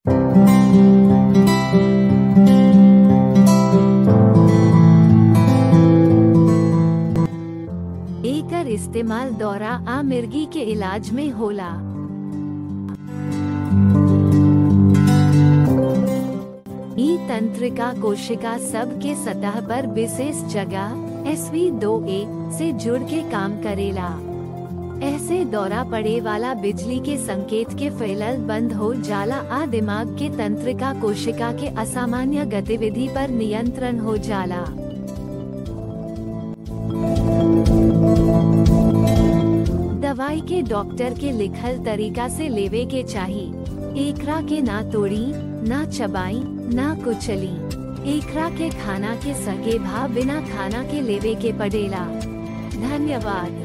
एकर इस्तेमाल दौरा आ मिर्गी के इलाज में होला ई तंत्रिका कोशिका सब के सतह पर विशेष जगह एसवी दो ए से जुड़ के काम करेला ऐसे दौरा पड़े वाला बिजली के संकेत के फैलल बंद हो जाला आ दिमाग के तंत्रिका कोशिका के असामान्य गतिविधि पर नियंत्रण हो जाला दवाई के डॉक्टर के लिखल तरीका से लेवे के चाही एकरा के ना तोड़ी ना चबाई ना कुचली एकरा के खाना के सगे भाव बिना खाना के लेवे के पड़ेला धन्यवाद